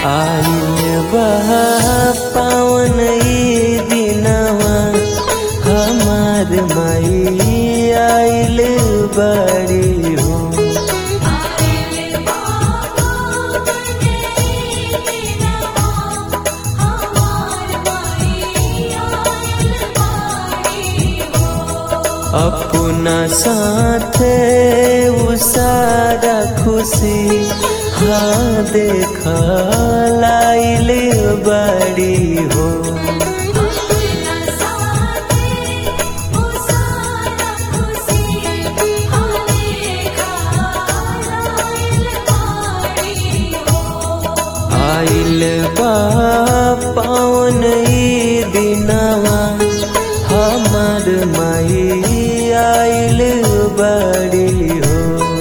आइल बा पावन ई दिनवा हमार माई आइल बड़ी हो अपना साथे उ सारा खुशी हाँ देखा लाइल बड़ी हो आइल बा पावन ई दिनवा हमार माई आइल बड़ी हो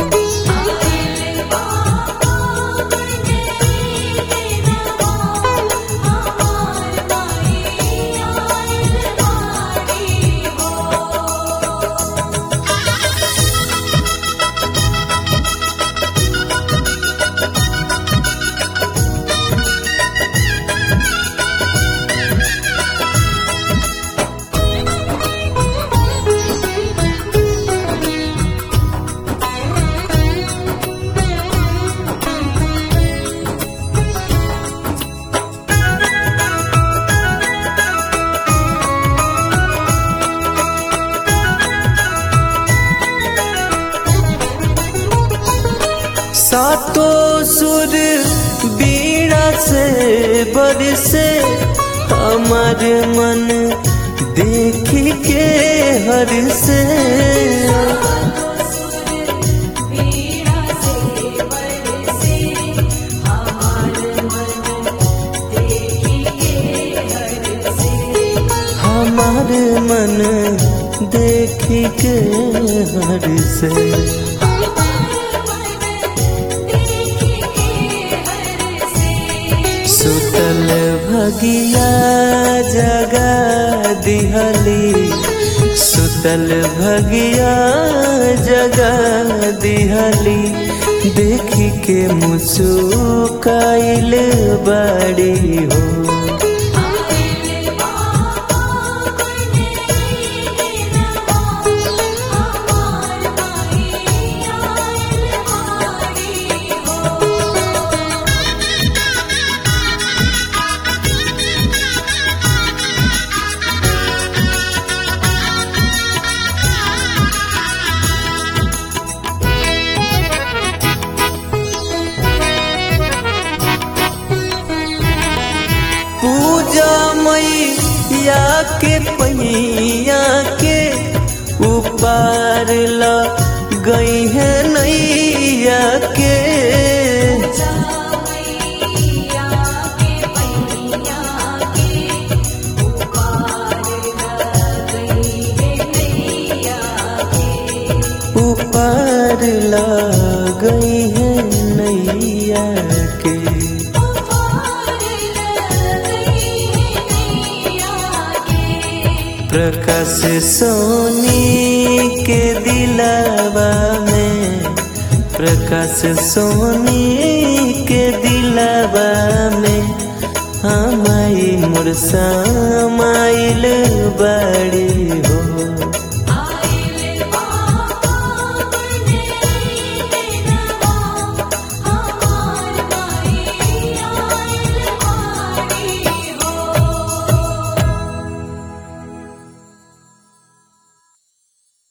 सातो सुर बीड़ा से बरसे हमार मन देख के हर से हमार मन देख के हर से सुतल भगिया जगा दिहली सुतल भगिया जगा दिहली देखी के मुसुकाइल बड़ी हो पूजा मैया के पैया के ऊपर ला गई है नैया के ऊपर ला गई है नैया के प्रकाश सोनी के दिलावा में प्रकाश सोनी के दिलावा में हमारी मुरसा माइल बड़ी हो